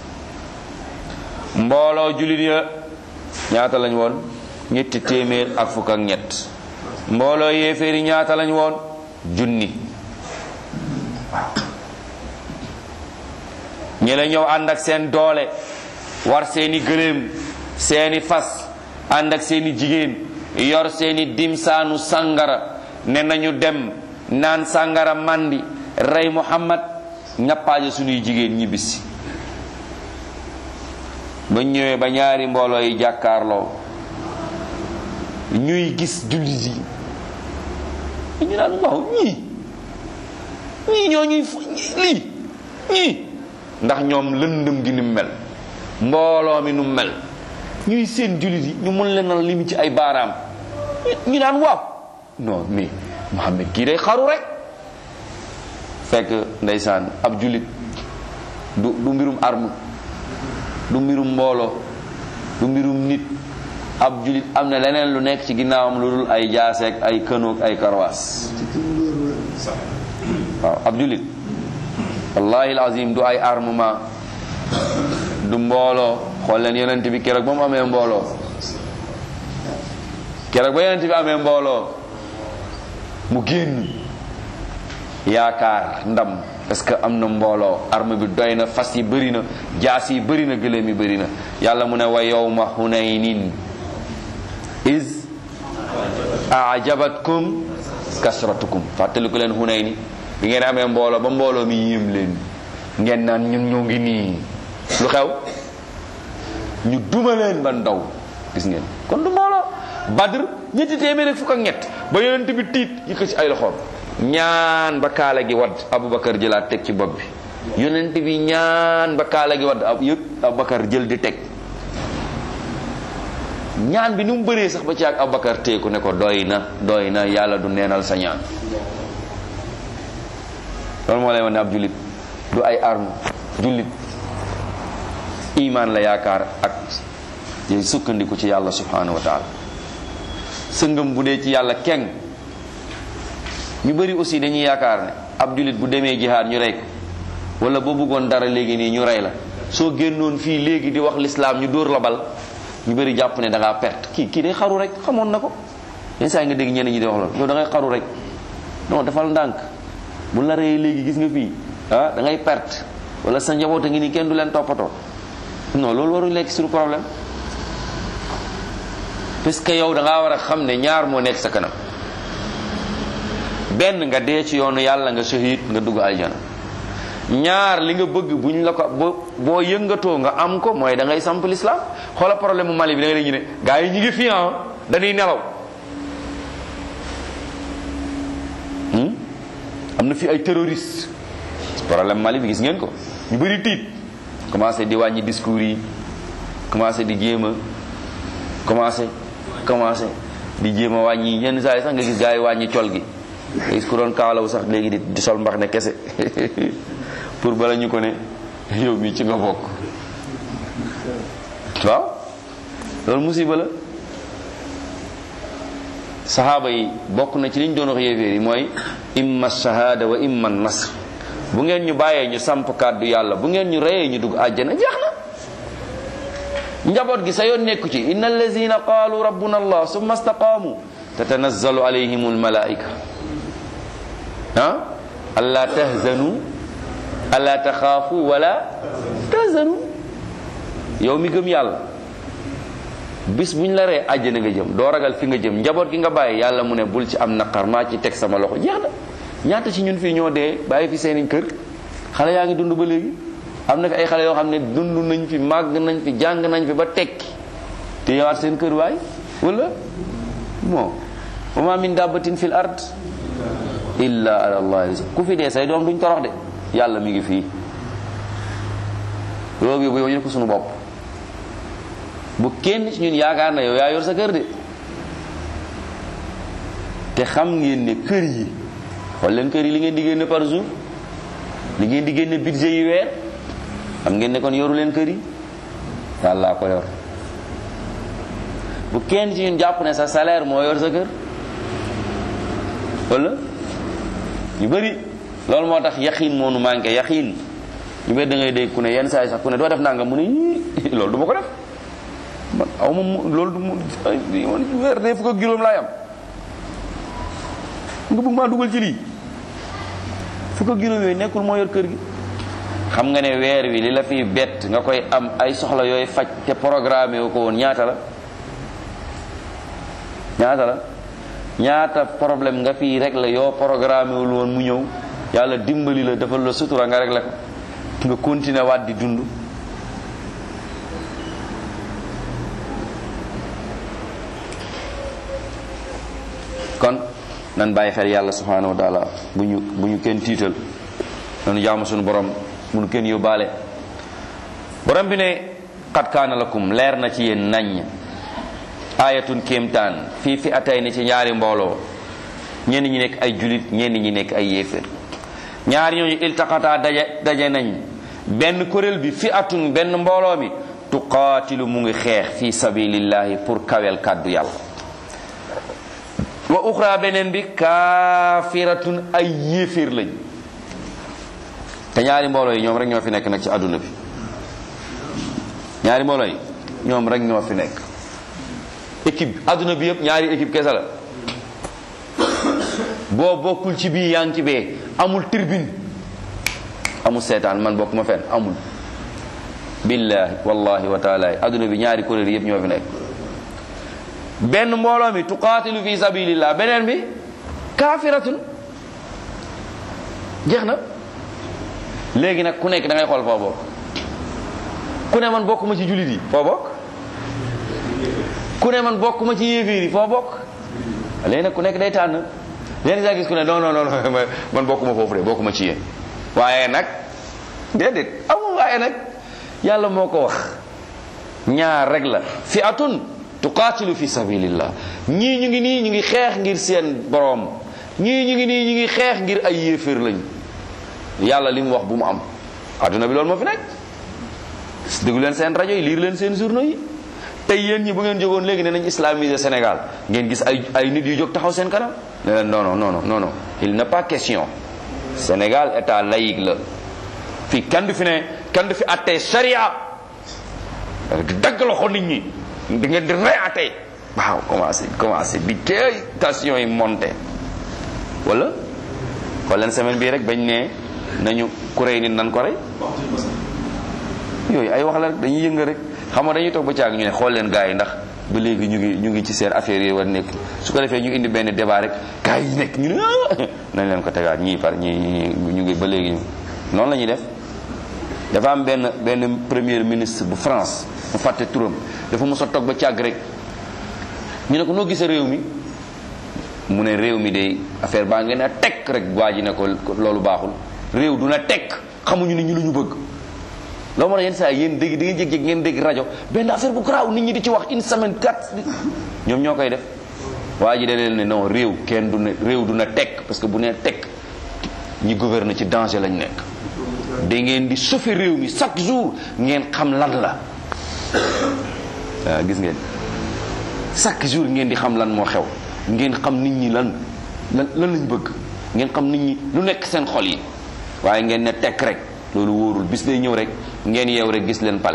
Speaker 1: mbooloo jullit ya ñaata lañ woon ñetti téeméer ak fukk ak ñett mbooloo yéeféeri ñaata lañ woon junni ñi la ñëw ànd ak seen doole war seeni gëléem seeni fas ànd ak seeni jigéen yor seeni dimsaanu sàngara ne nañu dem naan sàngara mandi rey muhammad ñappaaje suñuy jigéen ñibbisi ba ñëwee ba ñaari mbooloo yi jàkkaarloo ñuy gis jullit yi ñu naan waaw ñii ñii ñoo ñuy lii ñii ndax ñoom lëndëm gi ni mu mel mbooloo mi nu mu mel ñuy seen jullit yi ñu mën leen a limi ci ay baaraam ñu naan waaw non mais Muhammad kii day xaru rek fekk ndeysaan ab jullit du du mbirum arme du mbirum mbooloo du mbirum nit ab jullit am na leneen lu nekk ci ginnaawam lu dul ay jaaseek ay kënoog ay karwaas waaw ab jullit wallahi alazim du ay armement du mbooloo xool leen yonent bi keroog ba mu amee mbooloo keroog ba yonent bi amee mbooloo mu génn yaakaar ndam parce que am na mbooloo arme bi doy na fas yi bëri na jaas yi bëri na gëléem yi bëri na yàlla mu ne wa yawma hunaynin is ajabatkum kasratukum fàttaliku leen hunayni bi ngeen amee mbooloo ba mbooloo mi yéem leen ngeen naan ñun ñoo ngi nii lu xew ñu duma leen ba ndaw gis ngeen kon du mbooloo badr ñetti téeméer ak fukk ak ñett ba yonent bi tiit yëkkat ci ay loxoom ñaan ba kaala gi wadd abubakar jëlaat teg ci bopp bi yonent bi ñaan ba kaala gi wadd ab yëpp abubakar jël di teg ñaan bi ni mu bëree sax ba ci ak abubakar teeku ne ko doy na doy na yàlla du neenal sa ñaan loolu moo lay wane ab jullit du ay arme jullit iman la yaakaar ak yooyu sukkandiku ci yàlla subhanahu wa taala sëngëm bu dee ci yàlla keng ñu bëri aussi dañuy yaakaar ne ab jullit bu demee jihaad ñu rey ko wala boo bëggoon dara léegi nii ñu rey la soo génnoon fii léegi di wax lislaam ñu dóor la bal ñu bëri jàpp ne da ngaa perte kii kii day xaru rek xamoon na ko yenn saa yi nga dégg ñenn ñi di wax loolu yow da ngay xaru rek non defal ndànk bu la reyee léegi gis nga fii ah da ngay perte wala sa njaboot a ngi nii kenn du leen toppatoo non loolu waruñu lekk suñu problème parce que yow da ngaa war a xam ne ñaar moo nekk sa kanam benn nga dee ci yoonu yàlla nga shahid nga dugg aljana ñaar li nga bëgg buñ la ko boo boo yëngatoo nga am ko mooy da ngay samp l'islam xoola problème mu Mali bi da nga ñu ne gars yi ñu ngi fi ah dañuy nelaw am na fi ay terroriste problème Mali bi gis ngeen ko ñu bëri tiit commencé di wàññi discours yi commencé di jéem a commencé commencé di jéem a wàññi yenn saa yi sax nga gis gars yi wàññi col gi nga gis ku doon kaalawu sax léegi di di sol mbax ne kese pour bala ñu ko ne yow mi ci nga bokk waaw loolu musiba la saxaaba yi bokk na ci liñ doon wax yéeféer yi mooy imma shahada wa imma nasr bu ngeen ñu bàyyee ñu samp kàddu yàlla bu ngeen ñu reyee ñu dugg àjjana jeex na njaboot gi sa yoon nekku ci inna allazina qaalu rabbuna allah summa istaqaamu tatanazzalu alayhim almalaika ah alla tahzanu alla taxaafu wala tahzanu yow mi gëm yàlla bis buñ la ree àjjana nga jëm doo ragal fi nga jëm njaboot gi nga bàyyi yàlla mu ne bul ci am naqar maa ci teg sama loxo jeex na ñaata ci ñun fii ñoo dee bàyyi fi seeni kër xale yaa ngi dund ba léegi am na fi ay xale yoo xam ne dund nañ fi màgg nañ fi jàng nañ fi ba tekki te yawaat seen kër waay wala bon wa ma min dabbatin fil ard illa ala allah ku fi dee say doom duñ torox de yàlla mi ngi fii loolu yóbbu yow ñu ko suñu bopp bu kenn ci ñun yaakaar na yow yaa yor sa kër de te xam ngeen ne kër yi xool leen kër yi li ngeen di génne par jour li ngeen di génne budget yi weer xam ngeen ne kon yoru leen kër yi yàlla ko yor bu kenn ci ñun jàpp ne sa salaire moo yor sa kër wala yu bëri loolu moo tax yaxiin moo nu manqué yaxiin ñu bëri da ngay dégg ku ne yenn saa yi sax ku ne doo def nangam mu ne yii loolu du ma ko def man aw ma mu loolu du mu man weer dee fukk ak juróom laay am nga bëgg maa dugal ci lii fukk ak juróom yooyu nekkul moo yor kër gi xam nga ne weer wi li la fiy bett nga koy am ay soxla yooyu faj te programme wu ko woon ñaata la ñaata la ñaata problème nga fii rek la yoo programme wul woon mu ñëw yàlla dimbali la defal la sutura nga rek la ko nga continuer waat di dund kon nan bàyyi xel yàlla subhanahu wa taala bu ñu bu ñu kenn tiital nanu jaamu suñu borom bu ñu kenn yóbbaale borom bi ne qad kaana lakum leer na ci yéen naññ ayatun kéemtaan fii fi atay ni ci ñaari mbooloo ñenn ñi nekk ay julit ñenn ñi nekk ay yéefér ñaari ñooñu iltaqataa daje daje nañ benn kuréel bi fi atun benn mbooloo mi tuqaatilu mu ngi xeex fi sabilillahi pour kawel kàddu yàlla wa uxra beneen bi kaafiratun ay yéeféer lañ te ñaari mbooloo yi ñoom rek ñoo fi nekk nag ci àdduna bi ñaari mbooloo yi ñoom rek ñoo fi nekk équipe àdduna bi yëpp ñaari équipe kese la boo bokkul ci bii yaa ngi ci bee amul tribune amul seetaan man bokk ma fenn amul billahi wallahi wa taala àdduna bi ñaari kuréel yëpp ñoo fi nekk benn mbooloo mi tuqaatilu fi sabilillah beneen bi kaafiratun jeex na léegi nag ku nekk da ngay xool foo bokk ku ne man bokkuma ci jullit yi foo bokk ku ne man bokkuma ci yéeféer yi foo bokk léegi nag ku nekk day tànn léegi saa gis ku ne non non non man bokkuma foofu de bokkuma ci yéen waaye nag déedéet amul waaye nag yàlla moo ko wax ñaar rek la fi atun tuqaatilu fi sabilillah ñii ñu ngi nii ñu ngi xeex ngir seen boroom ñii ñu ngi nii ñu ngi xeex ngir ay yéeféer lañ yàlla li mu wax bu mu am adduna bi loolu moo fi nekk déglu leen seen rajo yi liir leen seen journaux yi tey yéen ñi bu ngeen jógoon léegi ne nañ islamiser Sénégal ngeen gis ay ay nit yu jóg taxaw seen kanam ne leen non non non non non il n'est pas question Sénégal état laïque la fii kenn du fi ne kenn du fi attee sharia di dagg loxo nit ñi di ngeen di reyaatee waaw commencé commencé di tey tension yi monté wala xool leen semaine bii rek bañ ne nañu ku rey nit nan ko rey yooyu ay wax la rek dañuy yënga rek xam nga dañuy toog ba caag ñu ne xool leen gars yi ndax ba léegi ñu ngi ñu ngi ci seen affaire yi war nekk su ko defee ñu indi benn débat rek gars yi nekk ñu ne nañ leen ko tegaat ñii par ñii ñii ñu ngi ba léegi noonu la ñuy def dafa am benn benn premier ministre bu France mu fàtte turam dafa mos a toog ba càgg rek ñu ne ko noo gisee réew mi mu ne réew mi de affaire baa ngeen a tekk rek waa ji ne ko loolu baaxul réew du na tekk xamuñu nit ñi lu ñu bëgg loolu moo tax yenn saa yéen dégg da ngeen jég-jég ngeen dégg rajo benn affaire bu garaaw nit ñi di ci wax une semaine quatre ñoom ñoo koy def waa ji da leen ne non réew kenn du ne réew du na tekk parce que bu nee tekk ñi gouverne ci danger lañ nekk da ngeen di sauver réew mi chaque jour ngeen xam lan la waaw gis ngeen chaque jour ngeen di xam lan moo xew ngeen xam nit ñi lan lan lan lañ bëgg ngeen xam nit ñi lu nekk seen xol yi waaye ngeen ne tekk rek loolu wóorul bis day ñëw rek ngeen yeew rek gis leen pale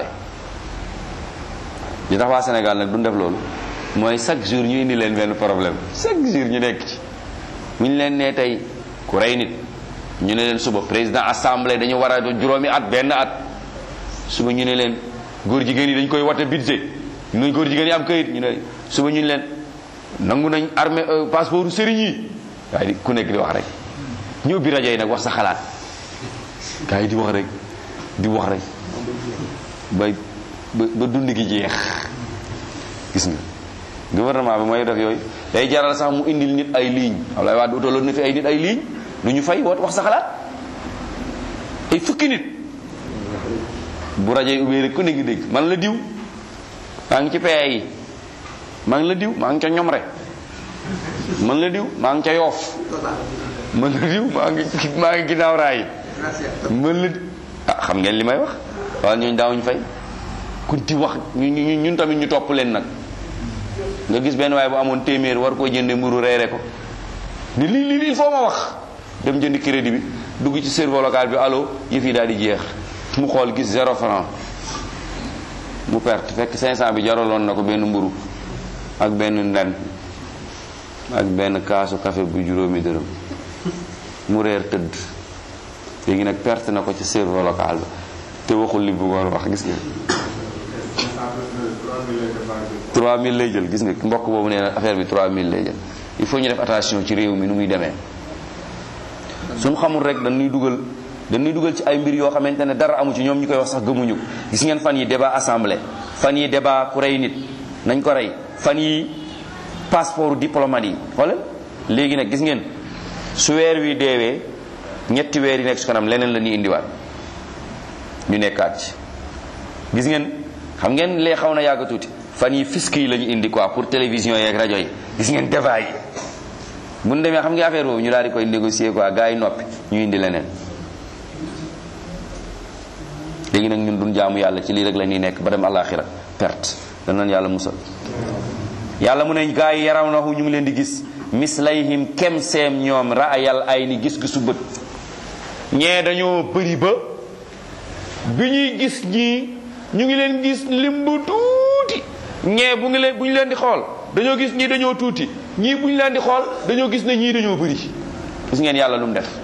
Speaker 1: li tax waa Sénégal nag du def loolu mooy chaque jour ñu indi leen benn problème chaque jour ñu nekk ci bu ñu leen nee tey ku rey nit ñu ne leen suba président assemblée dañu war a juróomi at benn at suba ñu ne leen góor jigéen yi dañ koy wate budget ñu góor jigéen yi am kayit ñu ne suba ñu ne leen nangu nañ armée passeport sëriñ yi waaye di ku nekk di wax rek ñu ubbi rajo yi nag wax sa xalaat gars yi di wax rek di wax rek ba ba dund gi jeex gis nga gouvernement bi mooy def yooyu day jaral sax mu indil nit ay ligne Abdoulaye Wade utaloon na fi ay nit ay ligne lu ñu fay woot wax sa xalaat ay fukki nit bu rajo yi ubbee rek ku ne ngi dégg man la diw maa ngi ci pee yi maa ngi la diw maa ngi ca ñom rek man la diw maa ngi ca yoof man la diw maa ngi maa ngi ginnaaw raay man la ah xam ngeen li may wax waaye ñooñu daawuñu fay kun ti wax ñu ñu ñun tamit ñu topp leen nag nga gis benn waaye bu amoon téeméer war koo jënde mburu reere ko ni lii lii il faut ma wax dem jënd crédit bi dugg ci serveur local bi allo yëf yi daal di jeex mu xool gis zéro franc mu perte fekk 500 bi jaraloon na ko benn mburu ak benn nden ak benn kaasu café bu juróomi dërëm mu reer tëdd léegi nag perte na ko ci serveur local ba te waxul li bëggoon wax gis nga 3000 lay jël gis nga mbokk boobu nee na affaire bi 3000 lay jël il faut ñu def attention ci réew mi nu muy demee suñu xamul rek dañuy dugal dañuy dugal ci ay mbir yoo xamante ne dara amu ci ñoom ñu koy wax sax gëmuñu ko gis ngeen fan yi débat assemblée fan yi débat ku rey nit nañ ko rey fan yi passeport diplomate yi xoolal léegi nag gis ngeen su weer wi deewee ñetti weer yi nekk su kanam leneen la ñuy indiwaat ñu nekkaat ci gis ngeen xam ngeen lee xaw na yàgg tuuti fan yi fisc yi la ñu indi quoi pour télévision yeeg rajo yi gis ngeen débat yi bu ñu demee xam nga affaire boobu ñu daal di koy négocier quoi gars yi noppi ñu indi leneen léegi nag ñun duñ jaamu yàlla ci lii rek la ñuy nekk ba dem àllaaxira perte danañ yàlla musal yàlla mu ne gars yi yaraw na ñu ngi leen di gis mislayhim kem seem ñoom raayal ay ni gis-gisu bët ñee dañoo bëri ba bi ñuy gis ñii ñu ngi leen gis lim bu tuuti ñee bu ngi leen bu ñu leen di xool dañoo gis ñii dañoo tuuti ñii bu ñu leen di xool dañoo gis ne ñii dañoo bëri gis ngeen yàlla lu mu def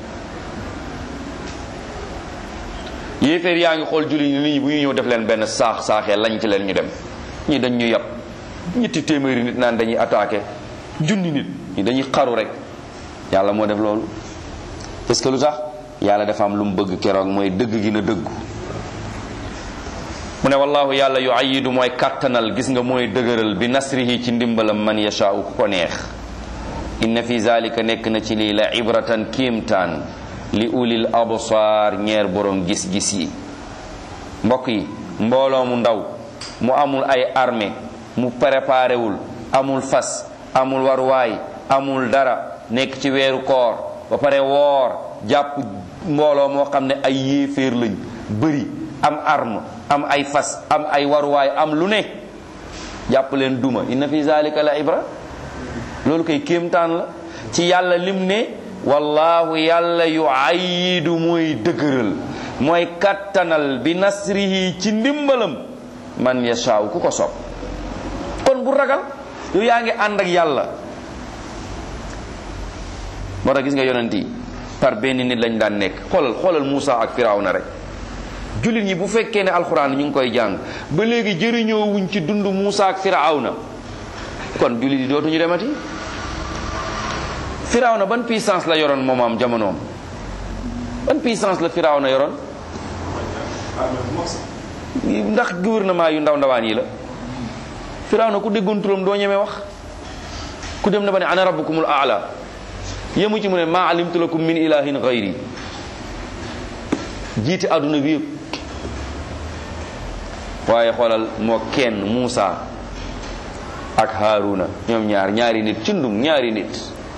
Speaker 1: yéeféer yaa ngi xool julli nit ñi bu ñu ñëw def leen benn saax saaxee lañ ci leen ñu dem ñii dañ ñu yab ñetti téeméeri nit naan dañuy attaqué junni nit ñi dañuy xaru rek yàlla moo def loolu parce que lu tax yàlla dafa am lu mu bëgg keroog mooy dëgg gi na dëggu mu ne wallahu yàlla yu ayidu mooy kàttanal gis nga mooy dëgëral bi nasrihi ci ndimbalam man yashaau ku ko neex inna fi zalika nekk na ci lii la ibratan kiimtaan li ulil absaar ñeer borom gis-gis yi mbokk yi mbooloo mu ndaw mu amul ay armée mu préparé wul amul fas amul waruwaay amul dara nekk ci weeru koor ba pare woor jàpp mbooloo moo xam ne ay yéeféer lañ bëri am arme am ay fas am ay waruwaay am lu ne jàpp leen duma inna fi zalika la ibra loolu koy kéemtaan la ci yàlla lim ne wallahu yàlla yu ayidu mooy dëgëral mooy kattanal bi nasrihi ci ndimbalam man yashaaw ku ko sopp kon bu ragal yow yaa ngi ànd ak yàlla moo tax gis nga yonent yi par benn nit lañ daan nekk xoolal xoolal Moussa ak Firawna rek jullit ñi bu fekkee ne alxuraan ñu ngi koy jàng ba léegi jëriñoo wuñ ci dund Moussa ak Firawna kon jullit yi dootuñu demati Firawna ban puissance la yoroon moom am jamonoom ban puissance la Firawna yoroon ndax gouvernement yu ndaw ndawaan yi la Firawna ku déggoon turam doo ñeme wax ku dem na ba ne ana rabbukumul aala yemu ci mu ne maa alimtu lakum min ilahin gayri jiite àdduna bi yëpp waaye xoolal moo kenn Muusa ak Haaruna ñoom ñaar ñaari nit cundum ñaari nit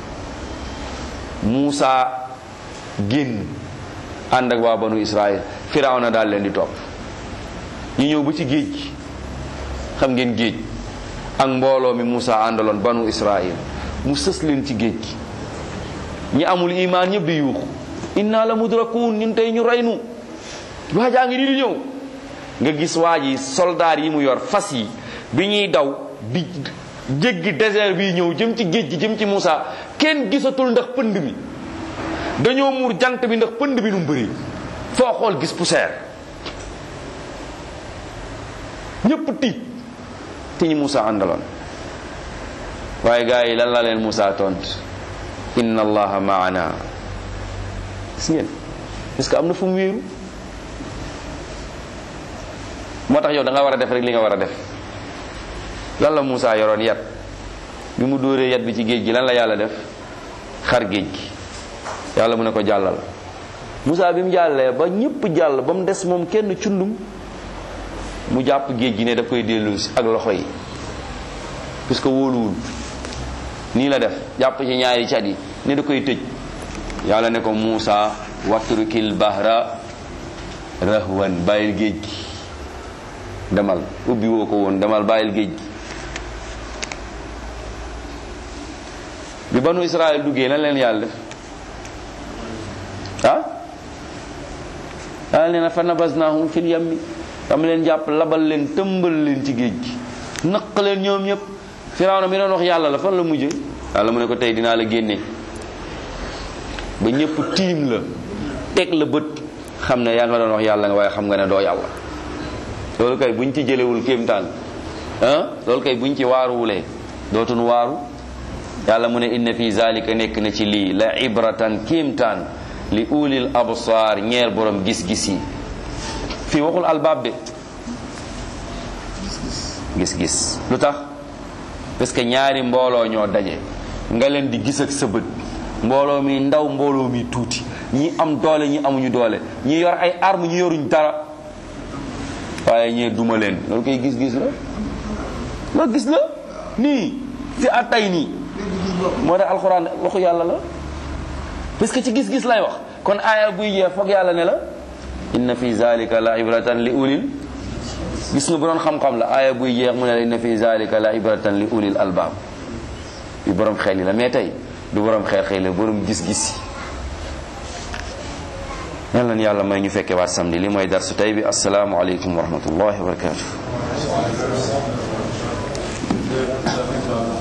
Speaker 1: Muusa génn ànd ak waa banu Israël Firawna daal leen di topp ñu ñëw ba ci géej gi xam ngeen géej ak mbooloo mi Muusa àndaloon banu Israël mu sës leen ci géej gi ñi amul imaan ñëpp di yuuxu inna la mudrakun ñun tey ñu reynu waajaa ngi nii di ñëw nga gis waa ji soldaar yi mu yor fas yi bi ñuy daw di jéggi désert bi ñëw jëm ci géej gi jëm ci Moussa kenn gisatul ndax pënd mi dañoo muur jant bi ndax pënd bi nu mu bëri foo xool gis poussière ñëpp tiit te ñu Moussa àndaloon waaye gars yi lan la leen Moussa tont inna allaha maana gis ngeen est-ce que am na fu mu wéeru moo tax yow da nga war a def rek li nga war a def lan la Moussa yoroon yat bi mu dóoree yat bi ci géej gi lan la yàlla def xar géej gi yàlla mu ne ko jàllal Moussa bi mu jàllee ba ñëpp jàll ba mu des moom kenn cundum mu jàpp géej gi ne daf koy dellusi ak loxo yi puisque wóoluwul nii la def jàpp ci ñaari cat yi ne da koy tëj yàlla ne ko Moussa watrukil bahra rahwan bàyyil géej gi demal ubbi woo ko woon demal bàyyil géej gi bi banu Israël duggee lan leen yàlla def ah yàlla nee na fa nabasnahum fil yammi dama leen jàpp labal leen tëmbal leen ci géej gi naq leen ñoom ñëpp Firawna mi doon wax yàlla la fan la mujjee yàlla mu ne ko tey dinaa la génne ba ñëpp tiim la teg la bët xam ne yaa nga doon wax yàlla nga waaye xam nga ne doo yàlla loolu kay buñ ci jëlewul kéemtaan ah loolu kay buñ ci waaruwulee dootun waaru yàlla mu ne inna fi zalika nekk na ci lii la ibratan kéemtaan li ulil absar ñeer borom gis-gis yi fii waxul albaab de gis-gis lu tax parce que ñaari mbooloo ñoo daje nga leen di gis ak sa bët mbooloo mi ndaw mbooloo mi tuuti ñi am doole ñi amuñu doole ñi yor ay arme ñi yoruñ dara waaye ñee duma leen loolu koy gis-gis la loolu gis la nii fi attay nii moo tax alxuraan waxu yàlla la parce que ci gis-gis lay wax kon aaya buy jeex foog yàlla ne la inna fi zalika la ibratan li ulil gis nga bu doon xam-xam la aaya buy jeex mu ne la inna fi zalika la ibratan li ulil albaab bi borom xel yi la mais tey du borom xel xel la borom gis-gis yi yal na yàlla may ñu fekke waat samedi li mooy darsu tey bi asalaamu aleykum wa rahmatullahi wa barakatuh